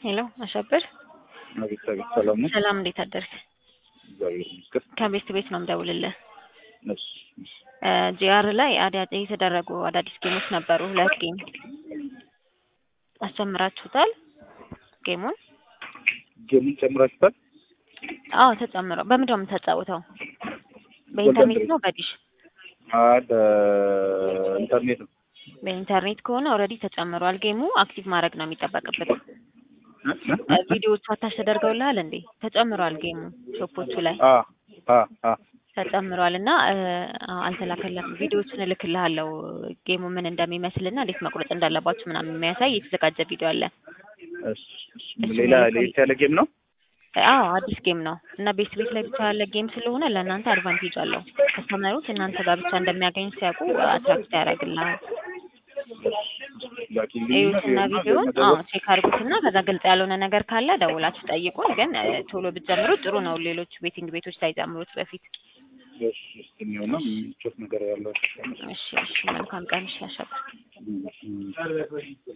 ሄሎ አሸብር፣ አቤት አቤት፣ ሰላም ነው? ሰላም እንዴት አደርክ? እግዚአብሔር ይመስገን። ከቤት ቤት ነው የምደውልልህ። እሺ እሺ። ጂአር ላይ አዳዲስ የተደረጉ አዳዲስ ጌሞች ነበሩ። ሁለት ጌም አስጨምራችሁታል። ጌሙን ጌሙን ጨምራችኋል? አዎ ተጨምሮ። በምንድን ነው የምታጫውተው? በኢንተርኔት ነው በዲሽ? አይ በኢንተርኔት ነው። በኢንተርኔት ከሆነ ኦልሬዲ ተጨምሯል። ጌሙ አክቲቭ ማድረግ ነው የሚጠበቅበት። ቪዲዮዎቹ አታች ተደርገውልሃል እንዴ? ተጨምሯል። ጌሙ ሾፖቹ ላይ አ አ አ ተጨምሯል እና አልተላከለም። ቪዲዮዎችን እልክልሃለሁ ጌሙ ምን እንደሚመስልና እንዴት መቁረጥ እንዳለባችሁ ምናምን የሚያሳይ የተዘጋጀ ቪዲዮ አለ። እሺ እሺ። ሌላ ለየት ያለ ጌም ነው? አዎ አዲስ ጌም ነው እና ቤት ቤት ላይ ብቻ ያለ ጌም ስለሆነ ለእናንተ አድቫንቴጅ አለው። ከስተመሮች እናንተ ጋር ብቻ እንደሚያገኙ ሲያውቁ አትራክት ያደርግልሃል። እዩትና ቪዲዮን አዎ ቼክ አድርጉትና ከዛ ግልጽ ያልሆነ ነገር ካለ ደውላችሁ ጠይቁን። ግን ቶሎ ብትጀምሩ ጥሩ ነው፣ ሌሎች ቤቲንግ ቤቶች ሳይጀምሩት በፊት። እሺ እሺ። የሚሆነው ምቾት ነገር ያለው እሺ እሺ። መልካም ቀን። እሺ አሸብር